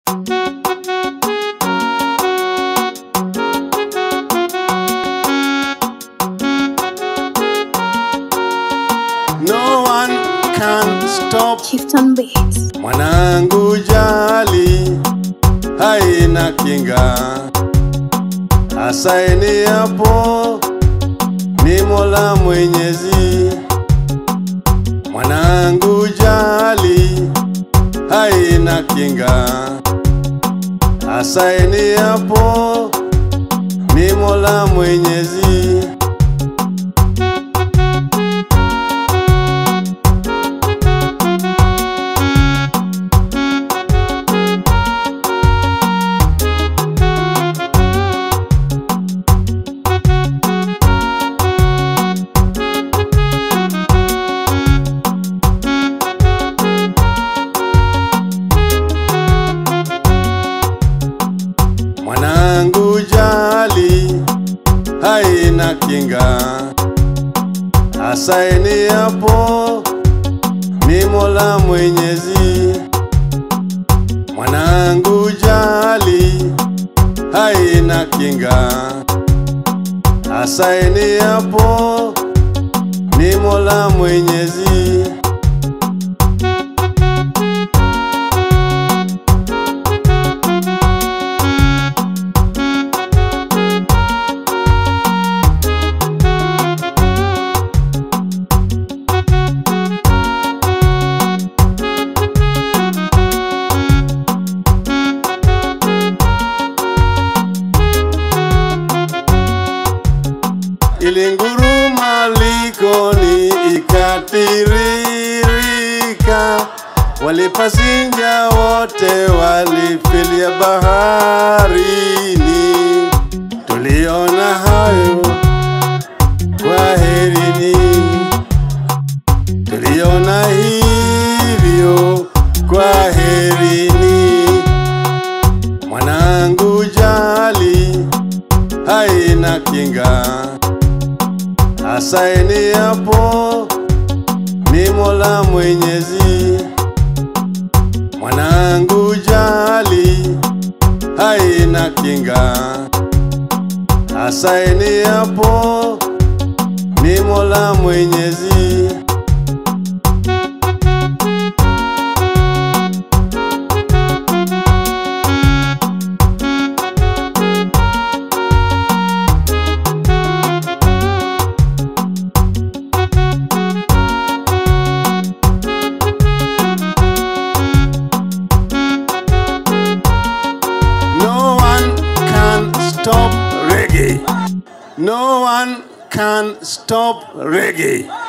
No one can stop Chieftain Beats. mwanangu jali haina kinga asaini hapo ni mola mwenyezi mwanangu jali haina kinga asaini hapo ni mola mwenyezi mwanangu jali haina kinga asaini hapo ni mola mwenyezi mwanangu jali haina kinga asaini hapo ni mola mwenyezi ilinguruma likoni ikatiririka, walipasinja wote walifilia baharini. Tuliona hayo, kwaherini. Tuliona hivyo, kwaherini. Mwanangu jali haina kinga asaini hapo ni mola mwenyezi mwanangu jali haina kinga asaini hapo ni mola mwenyezi No one can stop reggae. No one can stop reggae.